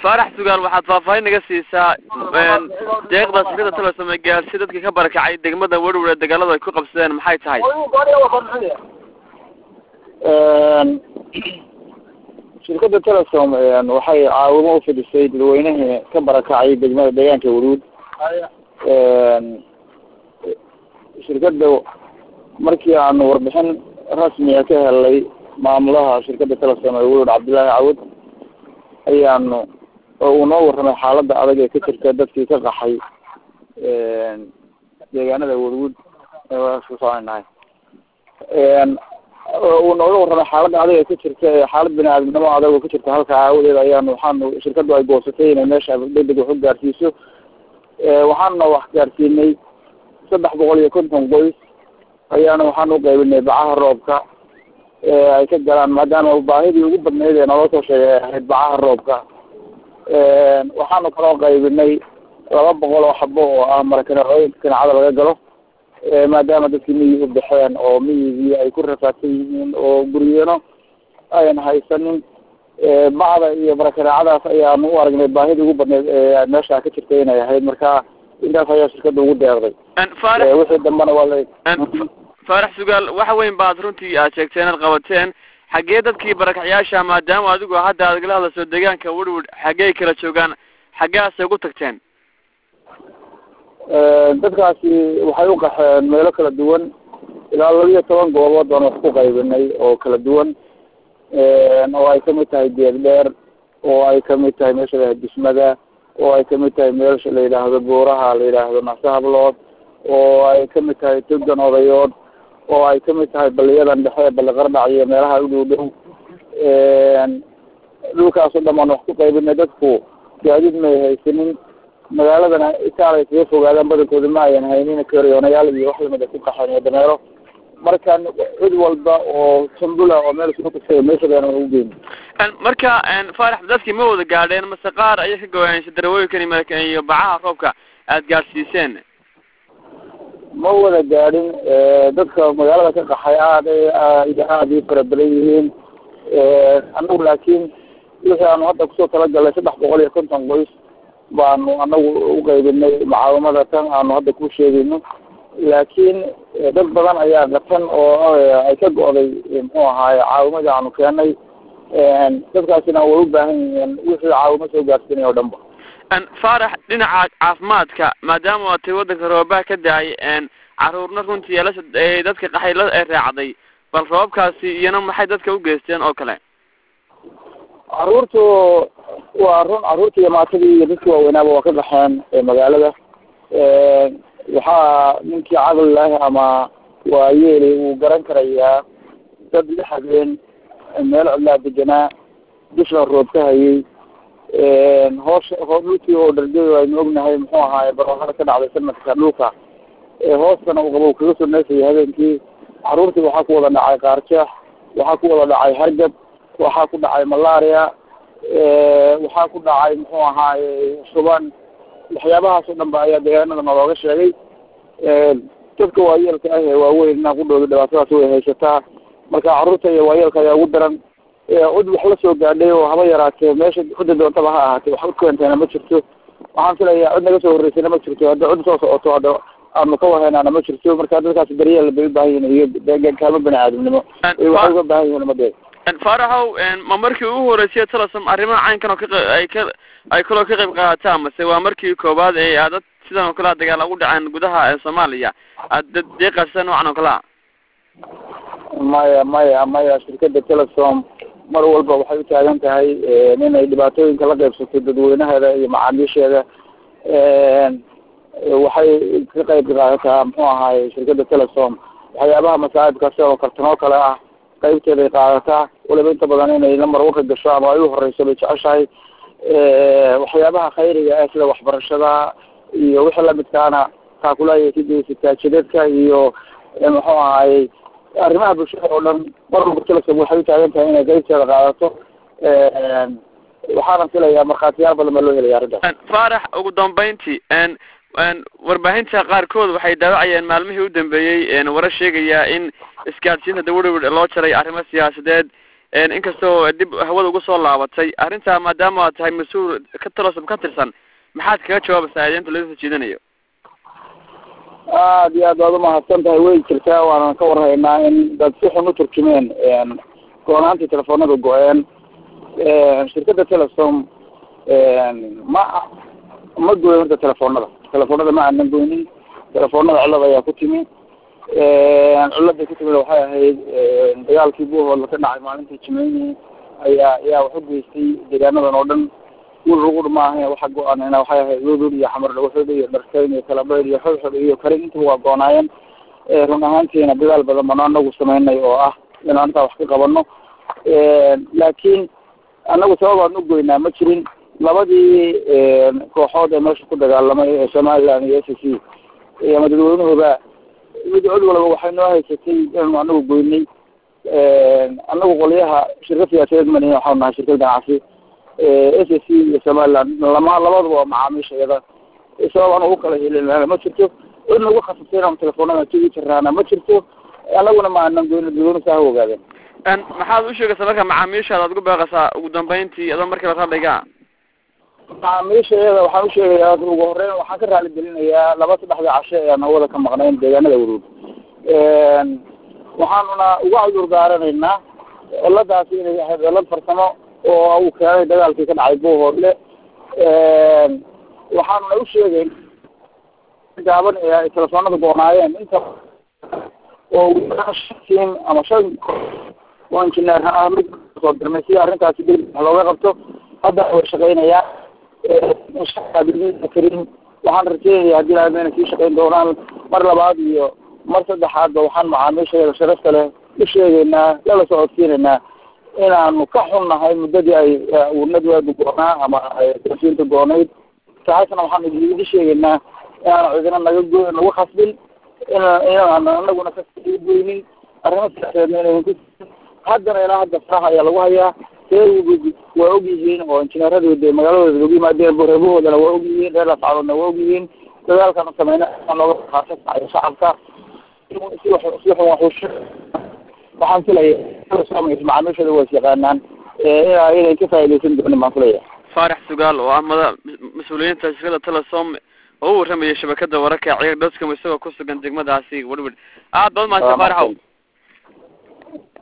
faarax sugaal waxaad faahfaahin naga siisaa deeqda shirkada telesom ee gaarsi dadkii ka barakacay degmada werwer ee dagaaladu ay ku qabsadeen maxay tahay shirkada telesom waxay caawimo ufidisay dadweynihii ka barakacay degmada deegaanka waruud shirkada markii aanu warbixin rasmiga ka helay maamulaha shirkada telesom ee werwer cabdillaahi cawad ayaanu oo uu noo warramay xaaladda adag ee ka jirta dadkii ka qaxay deegaanada werwood soconahay uu nooga warramay xaaladda adag ee ka jirta xaalad bini aadamnimo adag oo ka jirta halka aawadeed ayaanu waxaanu shirkadu ay goosatay inay meesha degdeg wax u gaarsiiso waxaanuna wax gaarsiinay saddex boqol iyo konton qoys ayaana waxaan u qaybinay bacaha roobka ay ka galaan maadaama baahidii ugu badnayd ee naloo soo sheegay ay ahayd bacaha roobka waxaanu kaloo qaybinay laba boqol oo xabo oo ah marakanacooyinka kanacada laga galo maadaama dadkii miyig u baxeen oo miyigii ay ku rafaadsan yihiin oo guryeno ayan haysanin bacda iyo marakanacadaas ayaanu u aragnay baahidii ugu badnayd ee meesha ka jirtay inay ahayd marka intaas ayaa shirkada ugu deeqday wixii dambena waa la faarax sugaal waxa weyn baad runtii aad sheegtay inaad qabateen xaggee dadkii barakacyaasha maadaama adigu hadda aad igala hadlayso deegaanka werwer xaggey kala joogaan xaggeasay ugu tagteen dadkaasi waxay u qaxeen meelo kala duwan ilaa laba iyo toban goobood baan wax ku qaybinay oo kala duwan oo ay kamid tahay geed dheer oo ay kamid tahay meesha la dusmada oo ay kamid tahay meelsha la yidhaahdo buuraha la yidhaahdo nasahablood oo ay kamid tahay togan odayood oo ay kamid tahay baliyadan dhexe bali qardhac iyo meelaha u dhow dhow dhulkaasoo dhan baan wax ku qaybinay dadku gaadiid may haysanin magaaladana itaal ay kaga fogaadaan badankooda ma ayan haynin kariyoonayaal iyo wax lamid a ku qaxeen iyo dameero marka cid walba oo sambula oo meel isugu tagtay meeshadana ugu geyn marka faarax dadkii ma wada gaadheen mase qaar ayay ka gowaayeen darawooyinkan marka iyo bacaha roobka aad gaadhsiiseen ma wada gaadhin dadka magaalada ka qaxay aad iyo aad ii fara badan yihiin anagu laakiin wixii aanu hadda kusoo talagalnay saddex boqol iyo konton qoys baanu anagu uqaybinay mucaawamada tan aanu hadda ku sheegayno laakiin dad badan ayaa qatan oo ay ka go'day muxuu ahaaye caawimadii aanu keenay dadkaasina way u baahan yihiin wixii caawimo soo gaarsiinay o dhan ba faarax dhinaca caafimaadka maadaama waa tay waddanka roobaha ka da-ay caruurna runtii elasha dadka qaxay la raacday bal roobabkaasi iyana maxay dadka u geysteen oo kale caruurtu waa run caruurta iyo maatadii iyo dadkii waaweynaaba waa ka baxeen magaalada waxaa ninkii caqli leh ama waayeeli uu garan karayaa dad la habeen meel cidlaa deganaa dusha roob ka hayay hoosha dhulkii oo dhargey aynu ognahay muxuu ahaaye barwaaqada ka dhacday sanadka dhulka hoostana uu qabo kaga soo neefayay habeenkii caruurtii waxaa ku wada dhacay qaarjeex waxaa ku wada dhacay hargab waxaa ku dhacay malaria waxaa ku dhacay muxuu ahaaye shuban waxyaabahaas oo dhan ba ayaa deegaanada nalooga sheegay dadka waayeelka ah ee waaweyn inaa ku dhowda dhibaatadaas way haysataa marka carruurta iyo waayeelka ayaa ugu daran cid wax la soo gaadhay oo haba yaraatee meesha cidda doontaba ha ahaatee wax ukeentayna ma jirto waxaan filayaa cid naga soo horreysayna ma jirto hadda cid soo socoto hadda aanu ka wahaynaana ma jirto marka dadkaas daryeel bay u baahan yihin iyo kaalmo bani aadamnimo waxay uga baahan yihin umadeeda faaraxow ma markii ugu horeysay telesom arrimaha caynkan oo ka ay ka ay kaloo ka qayb qaadataa mase waa markii koowaad ee aad dad sidan oo kale a dagaal ugu dhaceen gudaha ee soomaaliya aad dad deeqaasa noocan oo kale a maya maya maya shirkada telesom mar walba waxay u taagan tahay inay dhibaatooyinka la qaybsato dadweynaheeda iyo macaamiisheeda waxay ka qayb qaadataa muxuu ahaaye shirkada telesom waxyaabaha masaa'ibka sidoo kartan oo kale ah qaybteeday qaadataa waliba inta badan inay lamar waka gasho ama ay u horeyso bay jeceshahay waxyaabaha khayriga ah sida waxbarashada iyo wixii lamidkaana taakulaaya kageysataa jidadka iyo muxuu ahaaye arrimaha bulshada oo dhan mar walba telesom waxay u taagan tahay inay qaybteeda qaadato waxaana filayaa markhaatiyaal badan baa loo helaya arrintaas faarax ugu dambeyntii warbaahinta qaarkood waxay daawacayeen maalmihii u dambeeyey warar sheegaya in isgaadhsiinta dawarwer loo jaray arrimo siyaasadeed inkastoo dib hawada ugu soo laabatay arrintaa maadaama aad tahay mas-uul ka talosom ka tirsan maxaad kaga jawaabaysaa eedeynta laga soo jeedinayo aad iyo aad baad umahadsan tahay way jirtaa waanan ka warhaynaa in dad si xun u turjumeen goonaantii telefoonada go-een shirkadda telesom ma ma goyn horta telefoonada telefoonada ma aanan goynin telefoonada cilad ayaa ku timi ciladay ku timid waxay ahayd dagaalkii buuhoodla ka dhacay maalintii jimeyni ayaa ayaa wax u geystay deegaanadan oo dhan wulrugur maaha waxa go-aanena waxay ahayd wudud iyo xamar dhawaxood iyo dharkeyn iyo kalabeyd iyo xodxod iyo karin intuba waa goonaayeen run ahaantiina dadaal badan bano anagu sameynay oo ah in arrintaa wax ka qabano laakiin anagu sababaan u goynaa ma jirin labadii kooxood ee meesha ku dagaalamay ee somaliland iyo s c ama dadweynuhuba mid cod walba waxay noo haysatay inaanu anagu goynay anagu qolyaha shirka siyaasadeed manihin waxaanu nahay shirkad ganacsi s c iyo somaliland lama labaduba waa macaamiisha iyada sabab aan ugu kala helin ma jirto cid nagu khasabtay inaanu telefoonada tigi jiraana ma jirto anaguna ma aanan goyno dadweynuhu saa ha ogaadeen maxaad u sheegaysaa marka macaamiishaada ad ugu beeqaysaa ugu dambeyntii adoo markiiba radhiga macaamiisha iyada waxaan usheegayaa ugu horeyn waxaan ka raali gelinayaa laba saddexda cashe ee aan hawada ka maqnayn deegaanada waruud waxaanuna uga cudur daaranaynaa ciladaasi inay ahayd cilad farsamo oo uu keenay dagaalkii ka dhacay buuhoodle waxaanuna u sheegayn gaaban ee ay telefoonada goonaayeen inta oo tim ama shan oo injineer ah mid soo dirmay si arrintaasi deg wax looga qabto hadda way shaqeynayaan karin waxaan rajeynaya hadii laha mayna sii shaqeyn doonaan mar labaad iyo mar saddexaadba waxaan macaamiishaeeda sharafta leh u sheegaynaa lala socodsiinaynaa inaanu ka xunnahay muddadii ay unadwaadu goonaa ama siinta goonayd taasna waxaan idi sheegaynaa inaanu cidina naga go nagu khasbin ina inaan anaguna kasii goynin arrimo siyaasadeedna inaynan ku haddana ilaa hadda faraha ayaa lagu hayaa reer waa og yihiin oo injineeradu de magaaladooda lagu yimaadeen reebahoodana waa og yihiin reer lascadoodna waa og yihiin dadaalkanu sameyna looga qaasanayo shacabka si si xun waxush waxaan filaya macaamiishooda waa is yaqaanaan inay ka faaidaysan doonin baan filaya faarax sugaal oo ah mada mas-uuliyiinta shirkada telesom oo u warramaya shabakada wararka ciir doscom isagoo ku sugan degmadaasi werwer aad baad mahadsan faaraxow